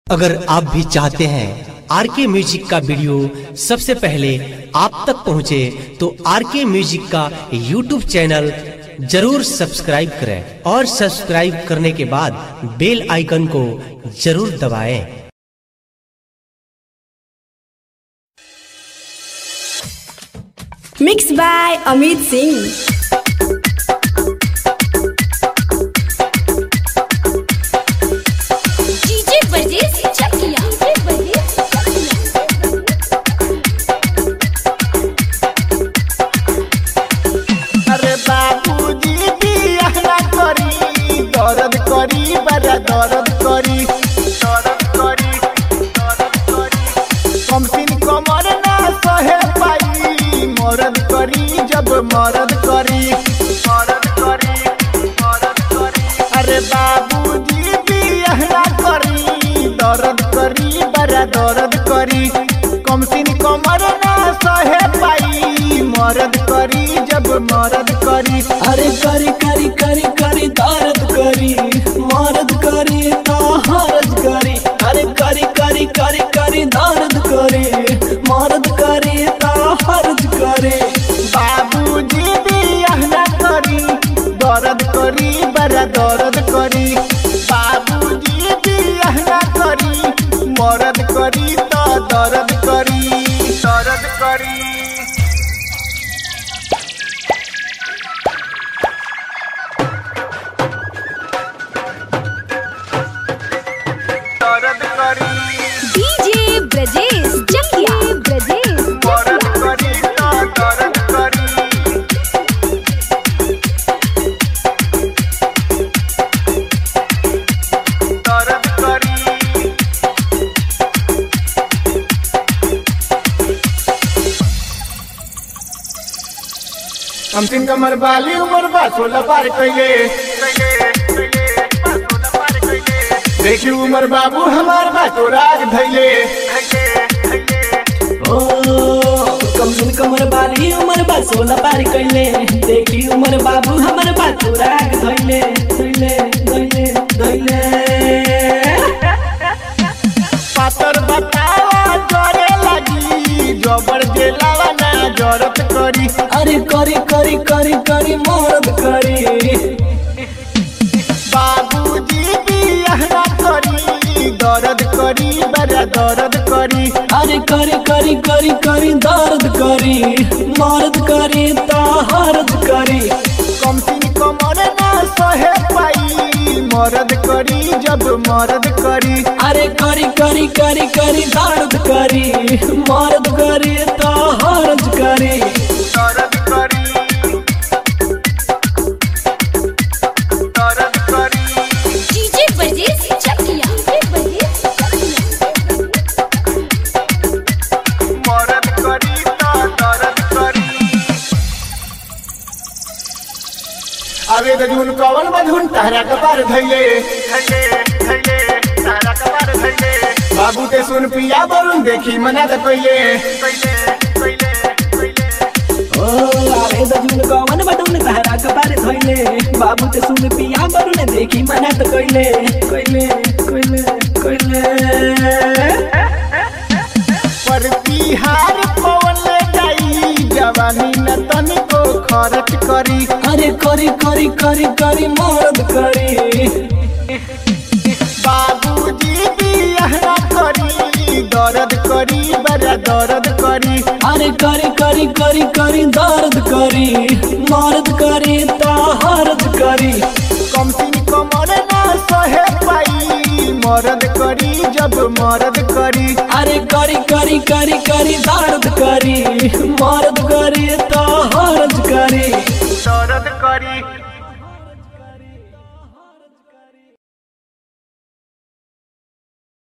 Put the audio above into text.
अगर आप भी चाहते हैं आर के म्यूजिक का वीडियो सबसे पहले आप तक पहुंचे तो आर के म्यूजिक का यूट्यूब चैनल जरूर सब्सक्राइब करें और सब्सक्राइब करने के बाद बेल आइकन को जरूर दबाएं। Mix by Amit Singh DJ Bajes Chakia DJ Bajes अरे बाबूजी बियाह ना करी दर्द करी बड़ा दर्द करी दर्द करी दर्द करी कम सिन कमर ना सहे पाई मरद करी जब मरद करी मरद करी मरद करी अरे बाबूजी बियाह ना करी दर्द करी बड़ा दर्द करी कम सिन कमर ना सहे पाई मरद करी जब मरद करी अरे करी करी करी करी दर्द करी मर्द करी तो हर्ज करी अरे करी करी करी करी दर्द करी मर्द करी तो हर्ज करी बाबूजी बियाह ना करी दर्द करी बड़ा दर्द करी बाबूजी बियाह ना करी मरद करी तो दर्द करी दर्द करी दर्द करी डीजे ब्रजेश चकिया ब्रजेश मरद करी तो दर्द करी दर्द करी हम तीन कमर बाली उमर बा सोलह पार कैले देखी उमर बाबू हमार बा तो राग धैले ओ कम सुन कमर बाली उमर बा सोलह पार कैले देखी उमर बाबू हमर बा तोरा धैले धैले धैले धैले पातर बतावा जरे लगी जबर जेलावा ना जरत करी अरे करी करी करी करी मर्द करी बाबूजी बियाह ना करी दर्द करी बड़ा दर्द करी अरे करी करी करी करी दर्द करी मर्द करी तो हर्ज करी कम सिन कमर ना सहे पाई मरद करी जब मरद करी अरे करी करी करी करी दर्द करी मर्द करी तो हर्ज करी दर्द करी दर्द करी डीजे बजेस चकिया डीजे बजेस मरद करी तो दर्द करी अबे दजून कवन बधुन तारा कपार धैले धैले धैले तारा कपार धैले बाबू ते सुन पिया बरुन देखी मना त कइले कइले कइले कइले ओ आवे दजुन कवन बटुन तहरा कपार धइले बाबू ते सुन पिया बरुने देखी मना त कइले कइले कइले कइले पर तिहार पवन ले जाई जवानी न तनिको खर्च करी अरे करी करी करी करी मर्द करी बाबूजी बियाह ना करी दर्द करी बड़ा दर्द करी अरे करी करी करी करी दर्द करी मर्द करी तो हर्ज करी कम सिन कमर ना सहे पाई मरद करी जब मरद करी अरे करी करी करी करी दर्द करी मर्द करी तो हर्ज करी दर्द करी